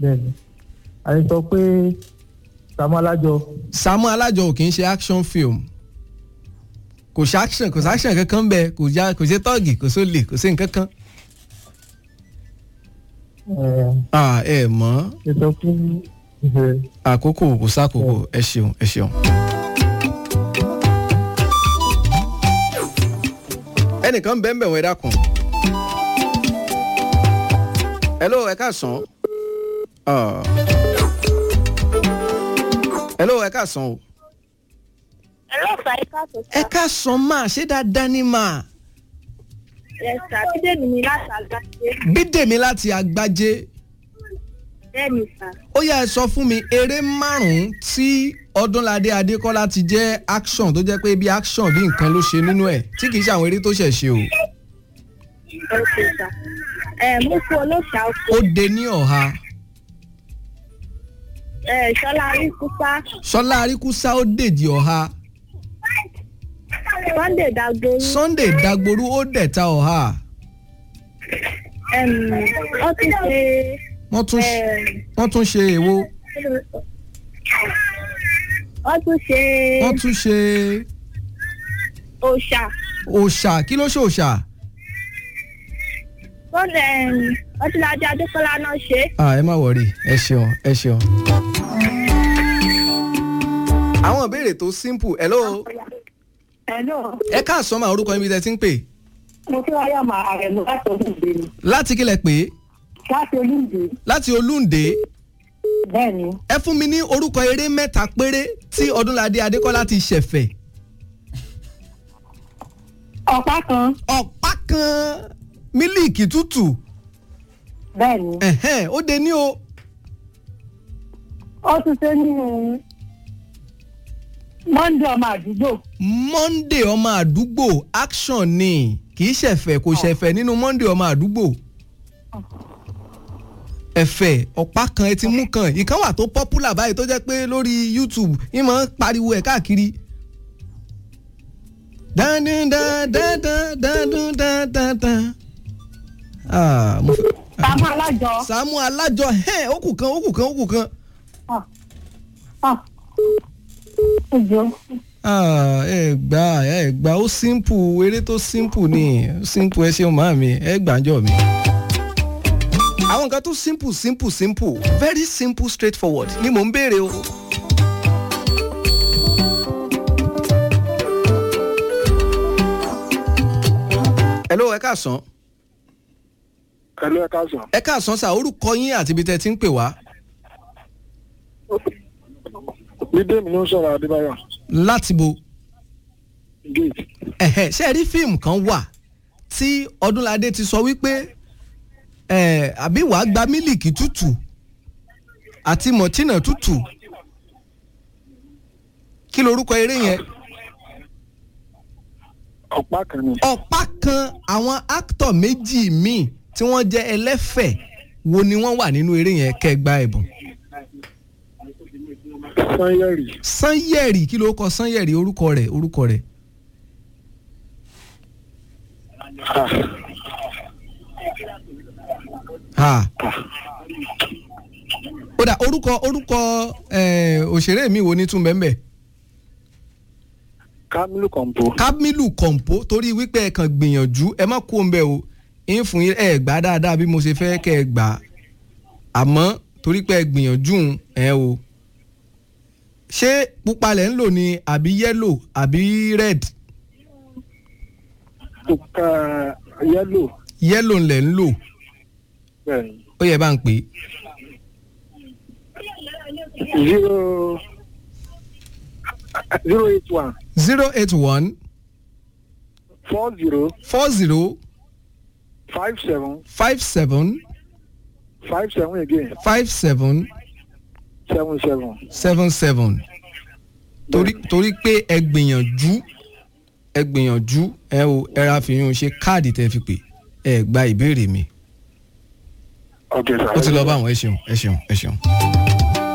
bẹ́ẹ̀ni àyè sọ pé Sàámú Alájọ Sàámú Alájọ ò kì í ṣe action film kò ṣe action kò ṣe action kankan bẹ́ẹ̀ kò já kò ṣe tọ́ọ̀gì kò sólè kò sí nǹkan kan. ẹ̀ Ah, ẹ mọ̀ ẹ sọ pé ẹ̀ àkókò kò sákòókò ẹ ṣeun ẹ ṣeun. ẹnìkan bẹ́ẹ̀ bẹ́ẹ̀ wọ́n ẹ dákun. hello ẹ káàsán. Ah. hello ẹ káàsán o. ọlọ́pàá ẹ̀ka tó ẹ káàsán máa ṣé dáadáa ní máa. ẹ̀sà bídèmí ni láti àgbáṣe bídèmí láti àgbájé bẹ́ẹ̀ni sà ó yá ẹ sọ fún mi eré márùn-ún tí ọdúnládé adékọ́lá ti jẹ́ action tó jẹ́ pé bí action bí nǹkan ló ṣe nínú ẹ̀ tí kì í ṣe àwọn eré tó ṣẹ̀ ṣe o. ọ̀sẹ̀ sà ẹ̀ mú fún olóòṣà oko ó de ní ọ̀ha ẹ̀ ṣọlá aríkúsá sọlá aríkúsá ó dèjì ọ̀ha sunday dagboru sunday dagboru ó dẹ̀ta ọ̀ha ẹ̀m, wọ́n tún ṣe wọ́n tún ẹ̀, wọ́n tún ṣe èwo wọ́n tún ṣe wọ́n tún ṣe òòṣà òòṣà kí ló ṣe òòṣà sunday ẹ̀m, ọtíládé adékọ́lá náà ṣe ah ẹ má wọrí ẹ ṣeun ẹ ṣeun. àwọn ìbéèrè tó simple hello Hello, ẹ káàsán máa orúkọ ibi tẹ́ ti ń pè mo fẹ́ wáyà máa ààrẹ lọ láti olúǹde ni. láti kílẹ̀ pé Láti olúǹde, láti olúǹde bẹ́ẹ̀ ni. ẹ fún mi ní orúkọ eré mẹ́ta péré tí ọdúnládé adékọ́lá ti ṣẹ̀fẹ̀ Ọ̀pá kan, ọ̀pá kan mílíìkì tútù bẹ́ẹ̀ ni. ẹ̀hẹ́n, ó de ní o Ó tún ṣe nínú Monday ọmọ àdúgbò. monday ọmọ àdúgbò action ni kì í ṣẹ̀fẹ̀ kò ṣẹ̀fẹ̀ nínú monday ọmọ àdúgbò ẹ̀fẹ̀ ọ̀pá kan ẹ ti mú kan ìkan wà tó popular báyìí tó jẹ́ pé lórí youtube ìmọ̀ ń pariwo ẹ̀ káàkiri. dandan dandan dandan dandan dandan. Ah, mo fẹ́- Sàmú alájọ. Sàámú alájọ ẹ̀ ó kù kan ó kù kan ó kù kan. Ah, ah. Ó jọ. Ah, ẹ gbà ẹ gbà ó simple eré tó simple ni simple ẹ ṣeun màá mi ẹ gbàjọ mi. àwọn nǹkan tó simple simple simple very simple straightforward ni mò ń béèrè o. hello ẹ káàsán Ẹ̀lú ẹ̀ka sàn. ẹ káàsán sà orúkọ yín àti ibi tẹ́ ti ń pè wá Bídèmí ló ń sọ̀rọ̀ Adébáyọ̀. láti bo Gate. ẹ̀hẹ̀ ṣe rí fíìmù kan wà tí ọdúnládé ti sọ wípé ẹ̀ àbí wàá gba mílìkì tútù àti mọ̀tínà tútù kí lorúkọ eré yẹn Ọ̀pá kan ni. ọ̀pá kan àwọn áktọ̀ méjì míì tí wọ́n jẹ́ ẹlẹ́fẹ̀ wo ni wọ́n wà nínú eré yẹn kẹgbà ẹ̀bùn Sanyẹ̀rì. sanyẹ̀rì kí ló kọ sanyẹ̀rì orúkọ rẹ̀ orúkọ rẹ̀ Ah, ha ó dà orúkọ orúkọ ẹ̀, òṣèré mi wo ni tún bẹ́ẹ̀ bẹ́ẹ̀. Kamilu Kọ̀m̀pó. Kamilu Kọ̀ǹpó torí wípé ẹ kàn gbìyànjú ẹ má kú òǹbẹ o ń fún yín ẹ gbà dáadáa bí mo ṣe fẹ́ kẹ́ ẹ gbà á àmọ́ torí pé ẹ gbìyànjú ń, ẹ o ṣé pupa lẹ̀ ń lò ní àbí yẹ́lò àbí red Pupa yẹ́lò. yẹ́lò lẹ̀ ń lò Bẹ́ẹ̀ni. ó yẹ bá ń pè é Zero zero eight one zero eight one four zero four zero five seven five seven five seven again five seven seven seven. seven seven torí torí pé ẹ gbìyànjú ẹ gbìyànjú ẹ o ẹ ra fi yún ṣe káàdì tẹ fi pè ẹ gba ìbéèrè mi Okay, sir. ó ti lọ bá àwọn ẹ ṣeun ẹ ṣeun ẹ ṣeun.